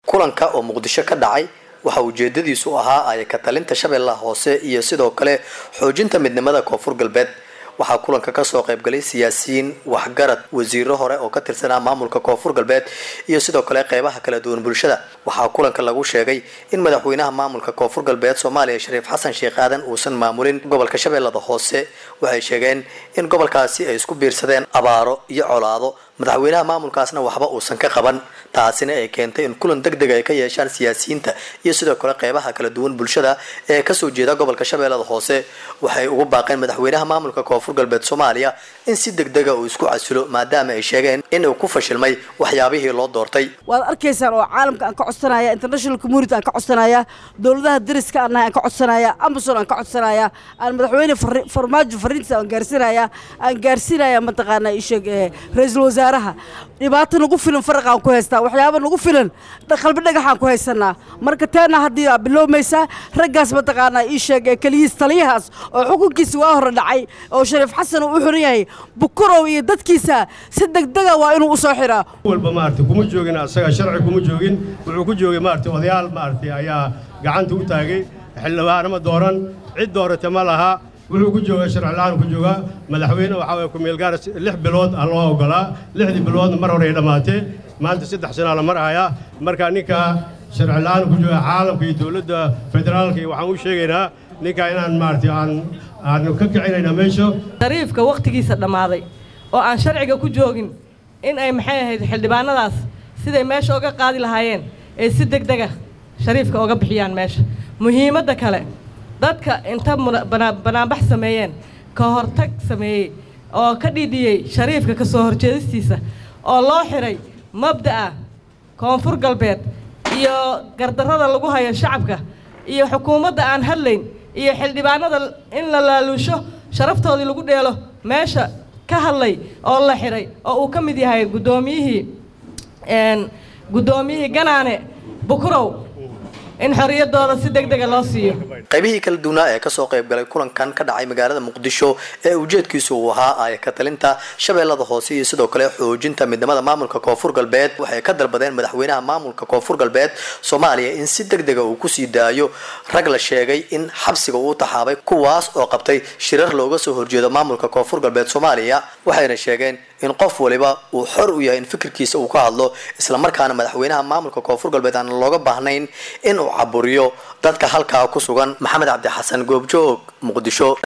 kulanka oo muqdisho ka dhacay waxa ujeedadiisu ahaa ay ka talinta shabeellaha hoose iyo sidoo kale xoojinta midnimada koonfur galbeed waxaa kulanka kasoo qaybgalay siyaasiyiin waxgarad wasiiro hore oo ka tirsanaa maamulka koonfur galbeed iyo sidoo kale qeybaha kala duwan bulshada waxaa kulanka lagu sheegay in madaxweynaha maamulka koonfur galbeed soomaaliya shariif xasan sheekh aadan uusan maamulin gobolka shabeellada hoose waxay sheegeen in gobolkaasi ay isku biirsadeen abaaro iyo colaado madaxweynaha maamulkaasna waxba uusan ka qaban taasina ay keentay in kulan deg deg ay ka yeeshaan siyaasiyiinta iyo sidoo kale qeybaha kala duwan bulshada ee kasoo jeeda gobolka shabeellada hoose waxay ugu baaqeen madaxweynaha maamulka koonfur galbeed soomaaliya in si deg dega uu isku casilo maadaama ay sheegeen in uu ku fashilmay waxyaabihii loo doortay waad arkaysaan oo caalamka aan ka codsanaya international community aan ka codsanaya dowladaha dariska aan nahay aan ka codsanaya amazon aan ka codsanaya aan madaxweyne farmaajo fariintiisa aan gaarsinaya aan gaarsinaya mataqaanaa isheeg ra-iisul wasaaraha dhibaato nagu filan faraqaan ku haystaa waxyaaba nagu filan qalbi dhagaxaan ku haysanaa marka teena haddii aa bilowmaysaa raggaas mataqaanaa ii sheeg ee keliyiis taliyahaas oo xukunkiisa waa hore dhacay oo shariif xasan uu u xiran yahay bukurow iyo dadkiisa si degdega waa inuu u soo xiraa walba maaragtay kuma joogin asaga sharci kuma joogin wuxuu ku joogay maaragtay odayaal maaragtay ayaa gacanta u taagay xildhibaanama dooran cid doorata ma laha wuxuu ku joogaa sharci la-aan ku joogaa madaxweyne waxaa waye ku-meelgaara lix bilood aa loo ogolaa lixdii biloodna mar hore ay dhammaatee maanta saddex sanaa la marhayaa marka ninka sharci la-aan ku jooga caalamka iyo dowladda federaalka iyo waxaan u sheegaynaa ninka inaan maaragtay aan aanu ka kicinayna meesha shariifka wakhtigiisa dhammaaday oo aan sharciga ku joogin in ay maxay ahayd xildhibaanadaas siday meesha oga qaadi lahaayeen ee si deg dega shariifka oga bixiyaan meesha muhiimadda kale dadka inta banaanbax sameeyeen ka hortag sameeyey oo ka dhidhiyey shariifka ka soo horjeedistiisa oo loo xiray mabda'a koonfur galbeed iyo gardarrada lagu hayo shacabka iyo xukuumadda aan hadlayn iyo xildhibaanada in la laaluusho sharaftoodii lagu dheelo meesha ka hadlay oo la xiray oo uu ka mid yahay guddoomiyihii guddoomiyihii ganaane bukurow in xorriyaddooda si deg dega loo siiyo qaybihii kala duwanaa ee kasoo qaybgalay kulankan ka dhacay magaalada muqdisho ee ujeedkiisu uu ahaa ay ka talinta shabeellada hoose iyo sidoo kale xoojinta midnimada maamulka koonfur galbeed waxay ka dalbadeen madaxweynaha maamulka koonfur galbeed soomaaliya in si deg dega uu kusii daayo rag la sheegay in xabsiga uu taxaabay kuwaas oo qabtay shirar looga soo horjeedo maamulka koonfur galbeed soomaaliya waxayna sheegeen in qof waliba uu xor u yahay in fikirkiisa uu ka hadlo islamarkaana madaxweynaha maamulka koonfur galbeed aan looga baahnayn in uu caburiyo dadka halkaa ku sugan maxamed cabdi xasan goobjoog muqdisho